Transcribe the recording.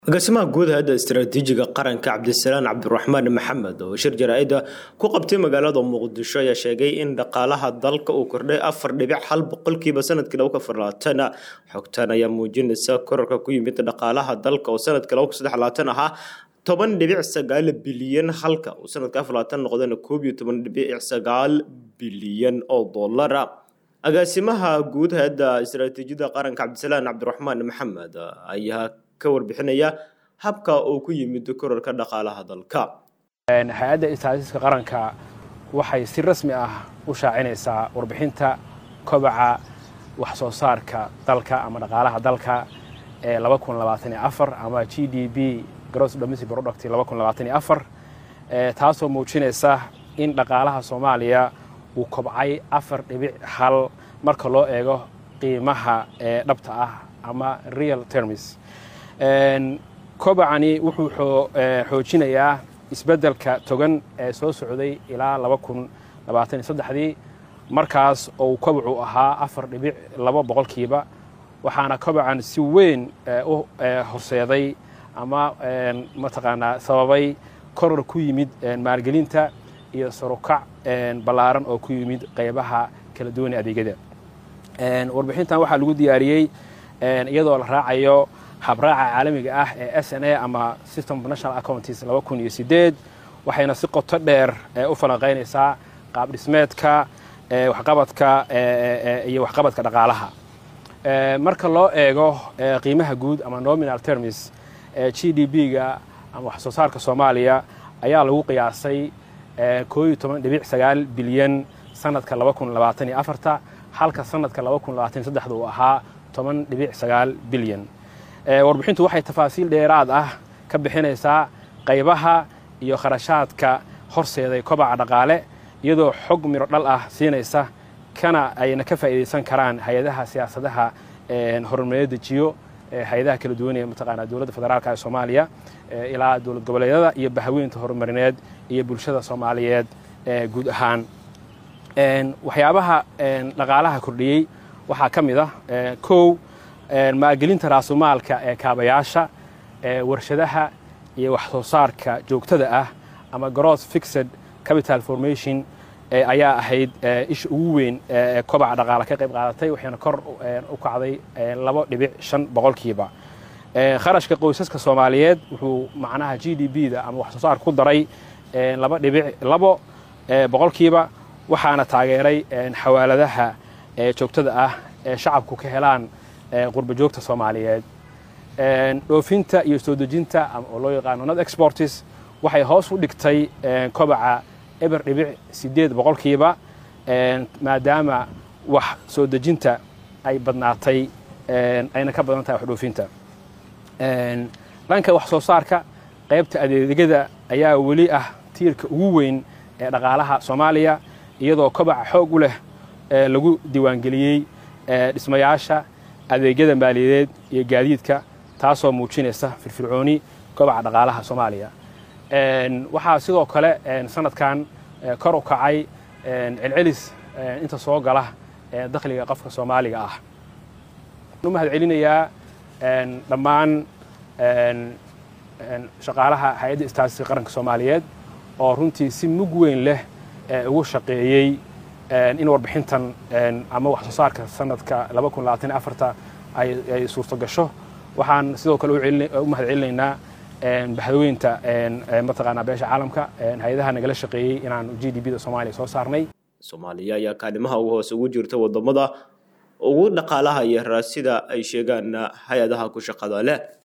agaasimaha guud hay-adda istaraatiijiga qaranka cabdisalaan cabdiraxmaan maxamed oo shir jaraa-ida ku qabtay magaalada muqdisho ayaa sheegay in dhaqaalaha dalka uu kordhay afar dhibic hal boqolkiiba sanadkii laba kun labaatan xogtan ayaa muujinaysa korarka ku yimid dhaqaalaha dalka oo sanadkii laba kun saddex labaatan ahaa toban dhibic sagaal bilyan halka uu sanadka afar labaatan noqdana koob iyo toban dhibic sagaal bilyan oo dollara agaasimaha guud hay-adda istaraatiijiyada qaranka cabdisalaan cabdiraxmaan maxamed ayaa ka warbixinaya habka uu ku yimid korarka dhaqaalaha dalka hay-adda istaatiiska qaranka waxay si rasmi ah u shaacinaysaa warbixinta kobaca wax soo saarka dalka ama dhaqaalaha dalka ee ama g d b gross domestic product taasoo muujinaysa in dhaqaalaha soomaaliya uu kobcay afar dhibic hal marka loo eego qiimaha ee dhabta ah ama real termis kobacani wuxuu xoojinayaa isbeddelka togan ee soo socday ilaa dii markaas ou kobacu ahaa afar dhibic laba boqolkiiba waxaana kobacan si weyn u horseeday ama mataqaanaa sababay koror ku yimid maalgelinta iyo sarukac ballaaran oo ku yimid qaybaha kala duwan ee adeegyada warbixintan waxaa lagu diyaariyey iyadoo la raacayo habraaca caalamiga ah ee s n a ama system of national accountis waxayna si qoto dheer u falanqaynaysaa qaab dhismeedka waxqabadka iyo waxqabadka dhaqaalaha marka loo eego qiimaha guud ama nominal termis g d b-ga ama wax soo saarka soomaaliya ayaa lagu qiyaasay bilyan sanadka halka sanadka uu ahaa bilyan warbixintu waxay tafaasiil dheeraad ah ka bixinaysaa qaybaha iyo kharashaadka horseeday kobaca dhaqaale iyadoo xog miro dhal ah siinaysa kana ayna ka faa'iidaysan karaan hay-adaha siyaasadaha horumaryo dejiyo hay-adaha kala duwan ee mataqaanaa dowladda federaalka ee soomaaliya ilaa dowlad goboleedyada iyo bahaweynta horumarineed iyo bulshada soomaaliyeed guud ahaan waxyaabaha dhaqaalaha kordhiyey waxaa ka mid ah kow maalgelinta raasumaalka ee kaabayaasha warshadaha iyo wax soo saarka joogtada ah ama gross fixed capital formation ayaa ahayd isha ugu weyn ee kobaca dhaqaala ka qayb qaadatay waxayna kor u kacday labo dhibic shan boqolkiiba kharashka qoysaska soomaaliyeed wuxuu macnaha g d b da ama wax soo saarka ku daray laba dhibic labo boqolkiiba waxaana taageeray xawaaladaha joogtada ah ee shacabku ka helaan qurba joogta soomaaliyeed dhoofinta iyo soo dejinta oo loo yaqaano not exportis waxay hoos u dhigtay kobaca eber dhibic siddeed boqolkiiba maadaama wax soo dejinta ay badnaatay ayna ka badan tahay wax dhoofinta dhanka wax soo saarka qaybta adeegyada ayaa weli ah tiirka ugu weyn ee dhaqaalaha soomaaliya iyadoo kobaca xoog u leh lagu diiwaangeliyey dhismayaasha adeegyada maaliyadeed iyo gaadiidka taasoo muujinaysa firfircooni kobaca dhaqaalaha soomaaliya waxaa sidoo kale sanadkan kor u kacay celcelis inta soo gala dakhliga qofka soomaaliga ah u mahad celinayaa dhammaan shaqaalaha hay-adda istaatiska qaranka soomaaliyeed oo runtii si mug weyn leh ugu shaqeeyey in warbixintan ama wax soo saarka sanadka ay suurto gasho waxaan sidoo kale u mahad celinaynaa bahdaweynta mataqaanaa beesha caalamka hay-adaha nagala shaqeeyey inaan g d b da soomaaliya soo saarnay soomaaliya ayaa kaalimaha ugu hoose ugu jirta wadamada ugu dhaqaalaha iyo raasida ay sheegaan hay-adaha ku shaqada leh